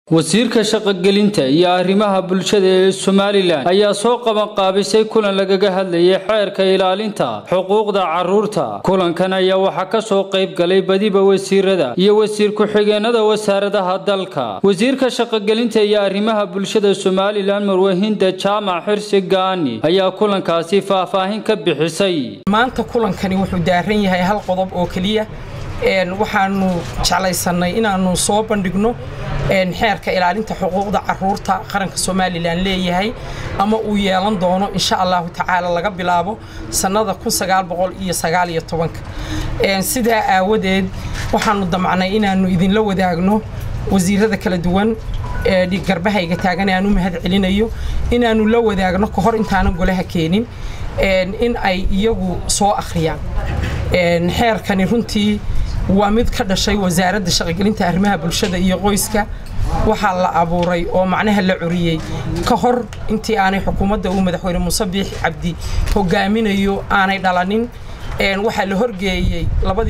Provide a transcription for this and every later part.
wasiirka shaqogelinta iyo arrimaha bulshada ee somalilan ayaa soo qabanqaabisay kulan lagaga hadlayay xeerka ilaalinta xuquuqda carruurta kulankan ayaa waxaa ka soo qayb galay badiba wasiirada iyo wasiir ku-xigeenada wasaaradaha dalka wasiirka shaqogelinta iyo arrimaha bulshada somalilan marwahinda jaamac xirsi gaani ayaa kulankaasi faahfaahin ka bixisay maanta kulankani wuxuu daaran yahay hal qodob oo keliya waxaanu jeclaysanay inaanu soo bandhigno xeerka ilaalinta xuquuqda caruurta qaranka somalilan leeyahay ama uu yeelan doono insha allahu tacaala laga bilaabo sannada sidaa aawadeed waxaanu damcnay inaanu idinla wadaagno wasiirada kala duwan garbahayga taagan aan u mahad celinayo inaanu la wadaagno ka hor intaanan golaha keenin in ay iyagu soo akhriyaan xeerkani runtii waa mid ka dhashay wasaaradda shaqogelinta arrimaha bulshada iyo qoyska waxaa la abuuray oo macnaha la curiyey ka hor intii aanay xukuumadda uu madaxweyne muuse biix cabdi hogaaminayo aanay dhalanin waxaa la horgeeyey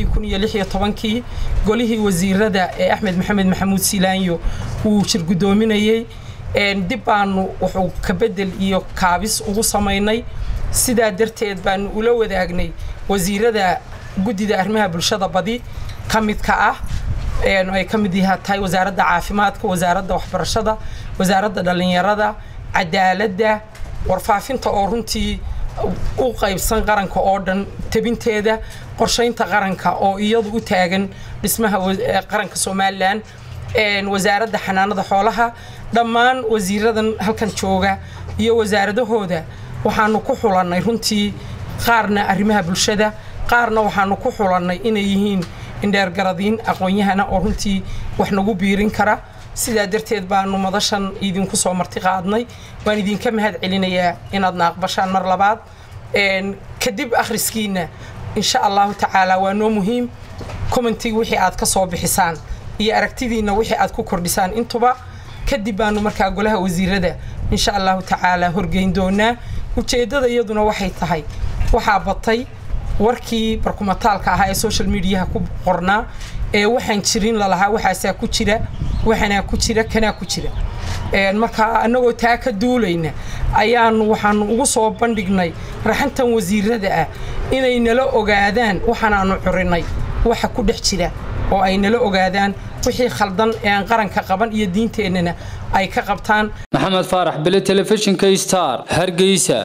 kii golihii wasiirada ee axmed maxamed maxamuud silaanyo uu shirgudoominayey dib baanu wuxuu ka bedel iyo kaabis ugu samaynay sidaa darteed baanu ula wadaagnay wasiirada guddida arrimaha bulshada badi ka midka ah ay ka mid tahay wasaaradda caafimaadka wasaaradda waxbarashada wasaaradda dhallinyarada cadaaladda warfaafinta oo runtii u qaybsan qaranka oo dhan tebinteeda qorshaynta qaranka oo iyadu u taagan dhismaha qaranka somalilan wasaaradda xanaanada xoolaha dhammaan wasiiradan halkan jooga iyo wasaaradahooda waxaanu ku xulannay runtii qaarna arrimaha bulshada qaarna waxaanu ku xulannay inay yihiin indheergaradiin aqoon-yahana oo runtii wax nagu biirin kara sidaa darteed baanu madashan idinku soo marti qaadnay waan idinka mahad celinayaa inaadna aqbashaan mar labaad kadib akhriskiina insha allahu tacaala waa noo muhiim commentig wixii aad ka soo bixisaan iyo aragtidiinna wixii aad ku kordhisaan intuba kadib baanu markaa golaha wasiirada insha allahu tacaala horgeyn doonaa ujeeddada iyaduna waxay tahay waxaa batay warkii barkumataalka ahaa ee social mediaha ku qornaa ee waxaan jirin lalahaa waxaasaa ku jira waxanaa ku jira kanaa ku jira marka annagoo taa ka duulayna ayaanu waxaanu ugu soo bandhignay raxantan wasiirada ah inay nala ogaadaan waxaanaanu curinay waxa ku dhex jira oo ay nala ogaadaan wixii khaldan ee aan qaranka qaban iyo diinteennana ay ka qabtaan maxamed faarax bele telefishinka star hargeysa